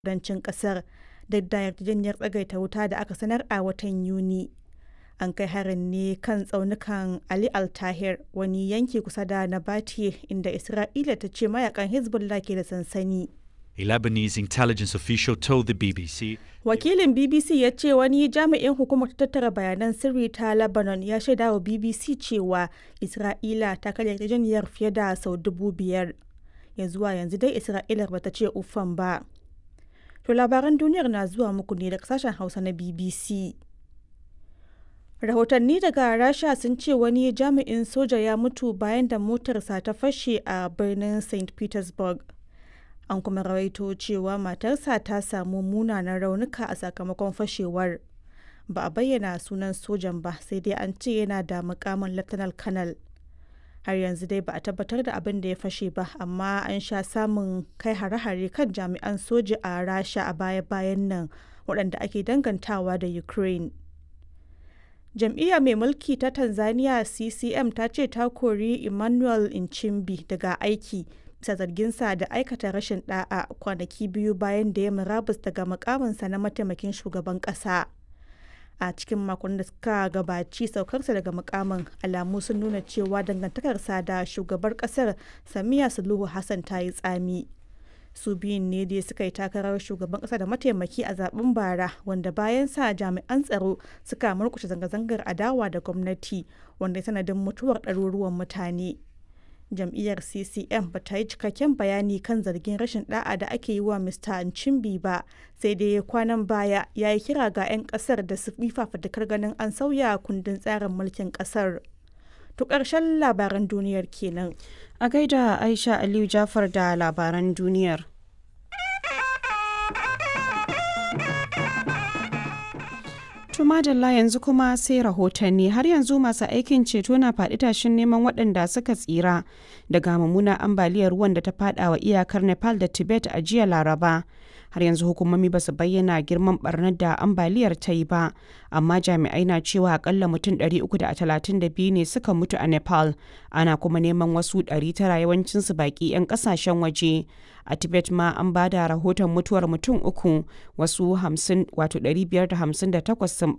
kudancin kasar duk da yarjejeniyar tsagaita wuta da aka sanar a watan Yuni. An kai harin ne kan tsaunukan Ali Al-Tahir, wani yanki kusa da Nabatieh inda Isra'ila ta ce mayakan Hezbollah ke da sansani. A Lebanese intelligence official told the BBC Wakilin BBC ya ce wani jami'in hukumar tattara bayanan sirri ta Lebanon ya shaida wa BBC cewa Isra'ila ta karya yarjejeniyar fiye da sau dubu biyar. Ya zuwa yanzu dai Isra'ilar bata ce uffan ba. To labaran duniyar na zuwa muku ne daga sashen Hausa na BBC. Rahotanni daga Rasha sun ce wani jami'in soja ya mutu bayan da motarsa ta fashe a birnin St. Petersburg. An kuma rawaito cewa matarsa ta samu munanan raunuka a sakamakon fashewar. Ba a bayyana sunan sojan ba sai dai an ce yana da mukamin Lieutenant Colonel. Har yanzu dai ba a tabbatar da abin da ya fashe ba, amma an sha samun kai hare-hare kan jami'an soja a Rasha a baya-bayan nan waɗanda ake dangantawa da Ukraine. Jam'iyya mai mulki ta Tanzania CCM ta ce ta kori Emmanuel Nchimbi daga aiki bisa zarginsa da aikata rashin da'a kwanaki biyu bayan da ya murabus daga mukaminsa na mataimakin shugaban kasa. A cikin makon da suka gabaci saukarsa daga mukamin alamu sun nuna cewa dangantakarsa da shugabar kasar Samiya Suluhu Hassan ta yi tsami. Su biyun ne dai suka yi takarar shugaban kasa da mataimaki a zaben bara wanda bayan sa jami'an tsaro suka murkushe zanga-zangar adawa da gwamnati wanda ya sanadin mutuwar ɗaruruwan mutane. jam'iyyar ccm ba ta yi cikakken bayani kan zargin rashin da'a da ake yi wa mr nchimbi ba sai dai kwanan baya ya yi kira ga 'yan kasar da su fafatakar ganin an sauya kundin tsarin mulkin kasar to ƙarshen labaran duniyar kenan a gaida aisha aliyu jafar da labaran duniyar To madalla yanzu kuma sai rahotanni har yanzu masu aikin ceto na faɗi tashin neman waɗanda suka tsira daga mummunar ambaliyar ruwan da ta faɗa wa iyakar Nepal da Tibet a jiya Laraba. Har yanzu hukumomi ba su bayyana girman barnar da ambaliyar ta yi ba, amma jami'ai na cewa akalla mutum 332 ne suka mutu a Nepal, ana kuma neman wasu 900 yawancinsu baƙi 'yan ƙasashen waje. A Tibet ma an ba da rahoton mutuwar mutum uku, wasu 50 wato 558 sun